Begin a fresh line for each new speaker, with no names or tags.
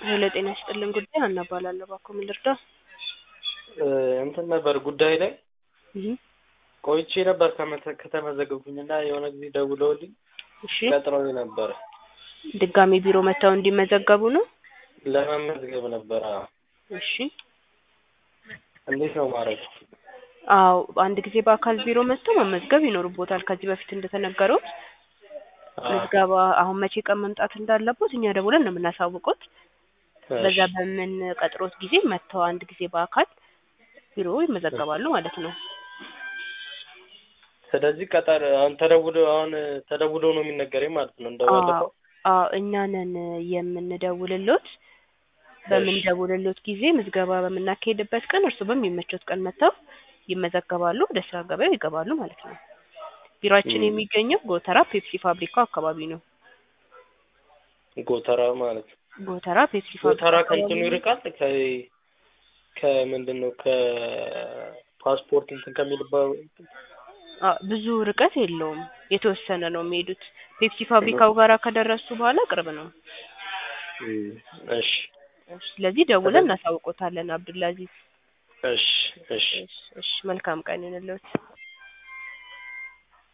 ሄሎ ጤና ይስጥልን ጉዳይ ሀና እባላለሁ። እባክዎ ምን ልርዳ?
እንትን ነበር ጉዳይ ላይ
እህ
ቆይቼ ነበር ከመተ- ከተመዘገብኩኝ እና የሆነ ጊዜ ደውለውልኝ
እሺ
ቀጥረውኝ ነበረ
ድጋሚ ቢሮ መጥተው እንዲመዘገቡ ነው?
ለመመዝገብ ነበረ።
እሺ
እንዴት ነው ማድረግ?
አዎ አንድ ጊዜ በአካል ቢሮ መጥተው መመዝገብ ይኖርቦታል። ከዚህ በፊት እንደተነገሩት ምዝገባ አሁን መቼ ቀን መምጣት እንዳለቦት እኛ ደውለን ነው የምናሳውቁት። በዛ በምን ቀጥሮት ጊዜ መጥተው አንድ ጊዜ በአካል ቢሮ ይመዘገባሉ ማለት ነው።
ስለዚህ ቀጠር አሁን ተደውሎ አሁን ተደውሎ ነው የሚነገረኝ ማለት ነው እንደባለፈው
አዎ እኛ ነን የምንደውልሎት። በምንደውልሎት ጊዜ ምዝገባ በምናካሄድበት ቀን እርሱ በሚመቾት ቀን መጥተው ይመዘገባሉ፣ ወደ ስራ ገበያው ይገባሉ ማለት ነው። ቢሮአችን የሚገኘው ጎተራ ፔፕሲ ፋብሪካው አካባቢ ነው።
ጎተራ ማለት ነው።
ጎተራ ፔፕሲ ፋብሪካ
ጎተራ
አካባቢ
ከእንትኑ
ነው።
ይርቃል ከ ከምንድን ነው ከፓስፖርት እንትን ከሚልባው
አ ብዙ ርቀት የለውም። የተወሰነ ነው የሚሄዱት። ፔፕሲ ፋብሪካው ጋራ ከደረሱ በኋላ ቅርብ ነው።
እሺ
ስለዚህ ደውለን እናሳውቆታለን አብዱልአዚዝ።
እሺ እሺ
እሺ እሺ መልካም ቀን ይሁንልዎት።